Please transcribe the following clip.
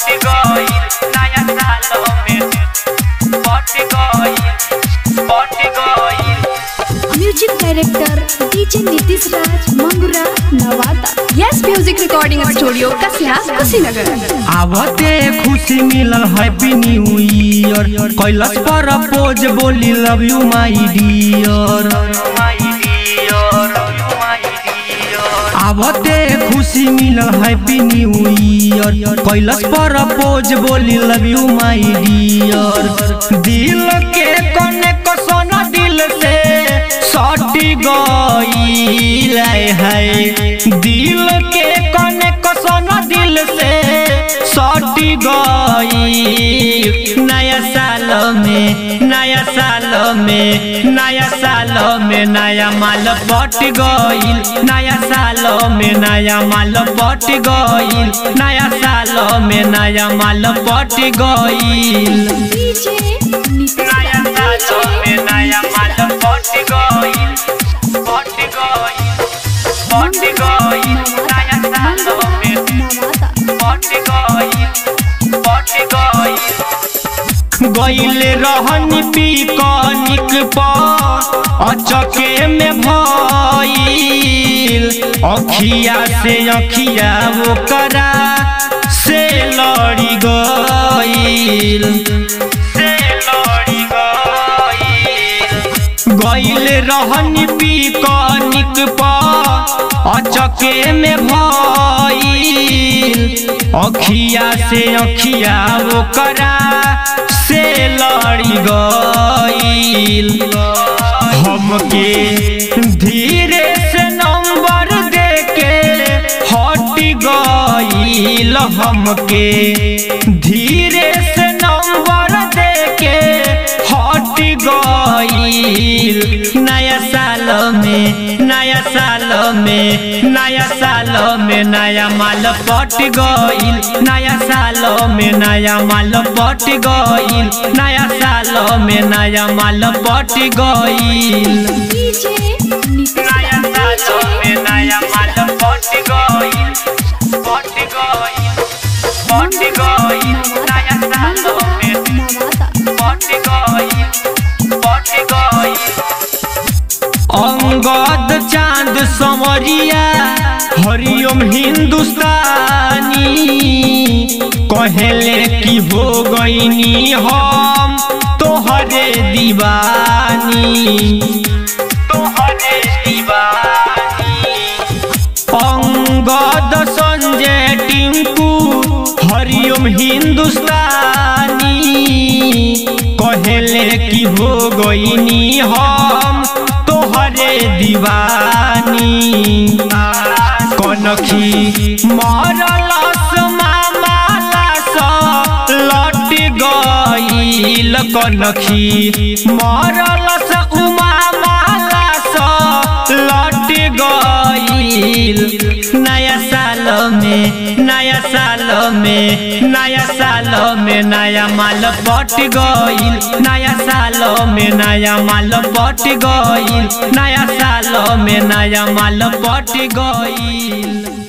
पट गइल नया साल में पट गइल पट गइल music director DJ Nitish Raj Mangura Nawada yes music recording studio Kasia Kushinagar आवते खुशी मिलल हैप्पी न्यू ईयर कैलस पर पोज बोली love you my dear my dear you my dear आवते खुशी मिलल हैप्पी न्यू ईयर कैलस पर पोज बोली लव यू माई डियर दिल के कोने को सोना दिल से सटी गईल है दिल के कोने को सोना दिल से सटी गई नया साल में नया साल में नया साल में नया माल पट गईल नया साल में नया माल पट गईल नया साल में नया माल पट गईल डीजे नीतीश नया राज साल में नया माल पट गइल पट गइल पट गइल नया साल में नवादा पट गइल पट गइल गईल रहनी पिकनिक पर अचके में भइल अखिया से अखिया ओकरा से लड़ी गईल से लड़ी गइल गईल रहनी पिकनिक पर अचके में भइल अखिया से अखिया ओकरा से लड़ी गईल हमके धीरे से नंबर देके हट गईल हमके धीरे से नंबर देके हट गईल नया साल में नया साल में नया साल में नया माल पट गईल नया साल में नया माल पट गईल नया साल में नया माल पट गईल डीजे नीतीश नया राज साल में नया माल पट गइल पट गइल पट गइल नया साल में नवादा पट गइल पट गइल अंगद चांद समरिया हरिओम हिंदुस्तानी कहेले कि हो गईनी हम तोहरे दीवानी तोहरे दीवानी अंगद संजय टिंकू हरिओम हिंदुस्तानी कहेले कि हो गईनी हम तोहरे दीवानी कनखी मरलस मामालस लट गईल कनखी मरलस उमा मालस लट गईल नया साल में नया साल में नया साल में नया माल पट गईल नया साल में नया माल पट गईल नया साल में नया माल पट गईल